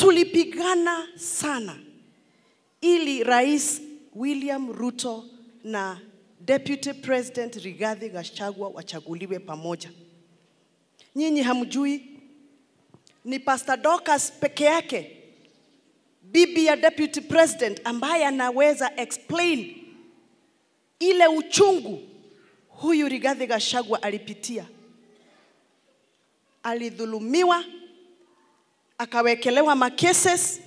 tulipigana sana ili Rais William Ruto na Deputy President Rigathi Gachagua wachaguliwe pamoja. Nyinyi hamjui ni Pastor Dorcas peke yake bibi ya Deputy President ambaye anaweza explain ile uchungu huyu Rigathi Gachagua alipitia. Alidhulumiwa, akawekelewa makeses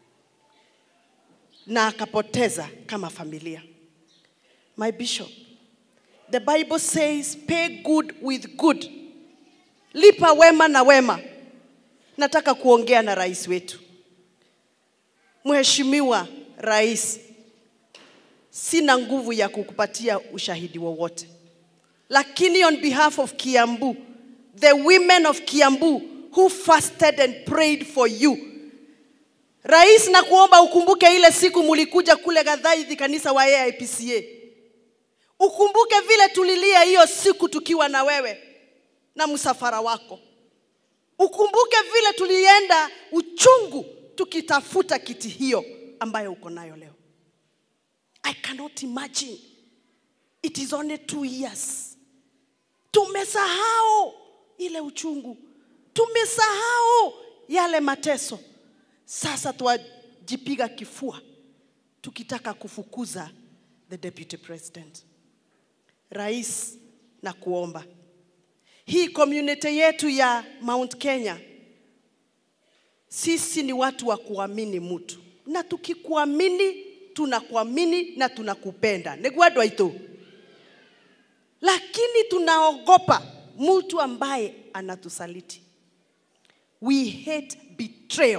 na akapoteza kama familia. My bishop, the Bible says pay good with good, lipa wema na wema. Nataka kuongea na rais wetu, Mheshimiwa Rais, sina nguvu ya kukupatia ushahidi wowote, lakini on behalf of Kiambu, the women of Kiambu who fasted and prayed for you Rais, na kuomba ukumbuke ile siku mulikuja kule Gathaithi kanisa wa AIPCA. Ukumbuke vile tulilia hiyo siku tukiwa na wewe na msafara wako. Ukumbuke vile tulienda uchungu tukitafuta kiti hiyo ambayo uko nayo leo. I cannot imagine. It is only two years. Tumesahau ile uchungu, tumesahau yale mateso. Sasa twajipiga kifua tukitaka kufukuza the deputy president. Rais, na kuomba hii community yetu ya Mount Kenya, sisi ni watu wa kuamini mtu, na tukikuamini tunakuamini na tunakupenda negwadwa ito, lakini tunaogopa mtu ambaye anatusaliti. We hate betrayal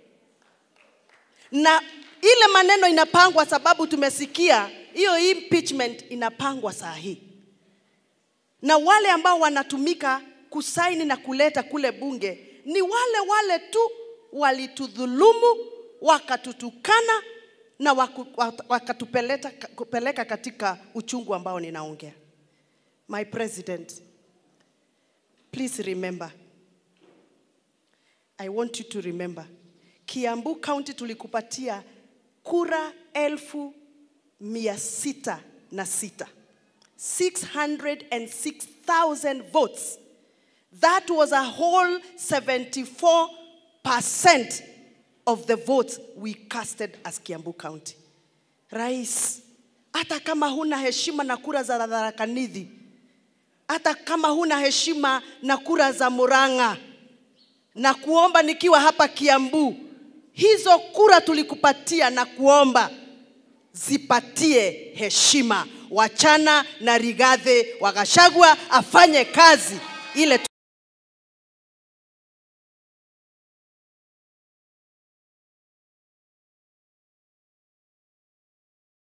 na ile maneno inapangwa sababu tumesikia hiyo impeachment inapangwa saa hii, na wale ambao wanatumika kusaini na kuleta kule bunge ni wale wale tu walitudhulumu, wakatutukana na waku, wakatupeleka kupeleka katika uchungu ambao ninaongea. My president, please remember, I want you to remember Kiambu County tulikupatia kura elfu mia sita na sita 606,000 votes. That was a whole 74% of the votes we casted as Kiambu County. Rais, hata kama huna heshima na kura za Tharaka Nithi, hata kama huna heshima na kura za Murang'a, na kuomba nikiwa hapa Kiambu, hizo kura tulikupatia na kuomba zipatie heshima. Wachana na Rigathi wa Gachagua afanye kazi ile